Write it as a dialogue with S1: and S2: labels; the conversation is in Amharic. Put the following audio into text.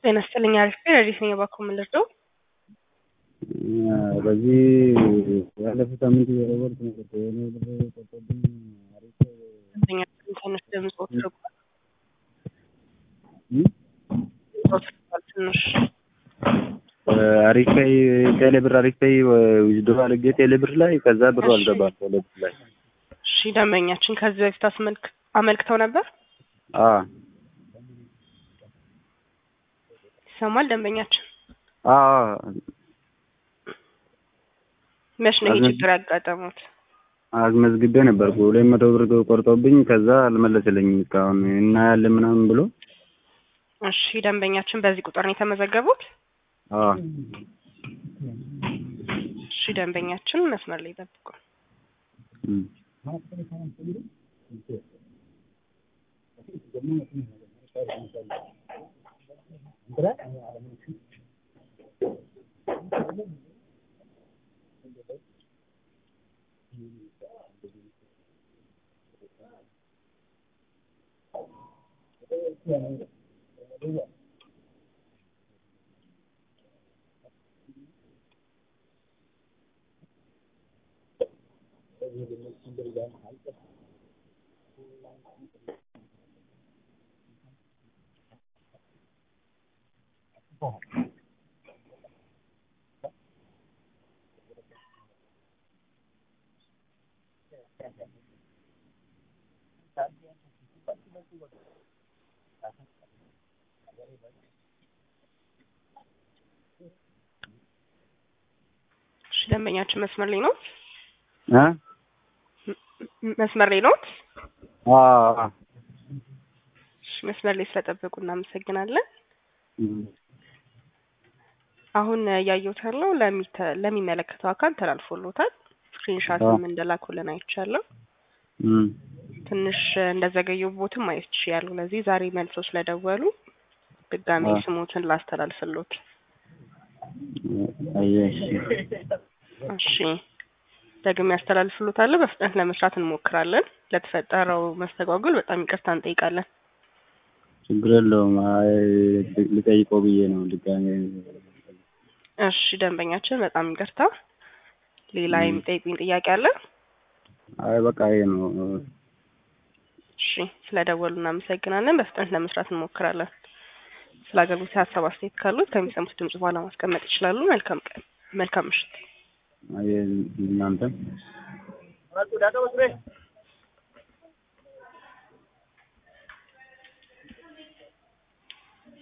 S1: ጤና ይስጥልኝ አሪፍ ነኝ። ረዲት ነኝ እባክዎ ምን ልርዳው?
S2: በዚህ ያለፉት ሳምንት የሮበርት ነገር የሆነ ብር ቆርጦብኝ አሪፍ
S1: ደንበኛ ትንሽ ድምፅዎት ርቋል።
S2: እ?
S1: ድምፅዎት ርቋል ትንሽ
S2: አሪፍ ላይ ቴሌ ብር አሪፍ ላይ ዊዝድሮ አድርጌ ቴሌ ብር ላይ ከዛ ብሩ አልገባም ቴሌ ብር ላይ
S1: እሺ ደንበኛችን ከዚህ በፊት አስመልክ አመልክተው ነበር
S2: አ
S1: ይሰማል ደንበኛችን
S2: አ
S1: መች ነው ይሄ
S2: አዝመ-
S1: ችግር ያጋጠሙት
S2: አስመዝግቤ ነበርኩ ሁለት መቶ ብር ቆርጦብኝ ከዛ አልመለሰልኝም እስካሁን እናያለን ምናምን ብሎ
S1: እሺ ደንበኛችን በዚህ ቁጥር ነው የተመዘገቡት
S2: አ
S1: እሺ ደንበኛችን መስመር ላይ ጠብቁ
S2: እም።
S1: እሺ ደንበኛችን መስመር ላይ ነው
S2: አ
S1: መስመር ላይ ነው
S2: አ
S1: እሺ መስመር ላይ ስለጠበቁ እናመሰግናለን
S2: እም።
S1: አሁን እያየሁት ያለው ለሚተ- ለሚመለከተው አካል ተላልፎሎታል ስክሪንሻትም እንደላኩልን አይቻለሁ
S2: እም።
S1: ትንሽ እንደዘገዩቦትም ማየት ይችላሉ። ለዚህ ዛሬ መልሶ ስለደወሉ ድጋሜ
S2: አዎ።
S1: ስሞትን ላስተላልፍሎት።
S2: አየሽ
S1: እሺ ደግሜ ያስተላልፍሎታለሁ። በፍጥነት ለመስራት እንሞክራለን። ለተፈጠረው መስተጓጎል በጣም ይቅርታ እንጠይቃለን።
S2: ችግር የለውም። አይ ልጠይቀው ብዬ ነው ድጋሜ
S1: እሺ ደንበኛችን በጣም ይቅርታ። ሌላ
S2: ም።
S1: የሚጠይቁኝ ጥያቄ አለ?
S2: አይ በቃ ይሄ ነው።
S1: እሺ ስለደወሉ እናመሰግናለን። በፍጥነት ለመስራት እንሞክራለን። ስለ አገልግሎት ሀሳብ አስተያየት ካሉት ከሚሰሙት ድምጽ በኋላ ማስቀመጥ ይችላሉ። መልካም ቀን፣ መልካም ምሽት።
S2: አይ እናንተም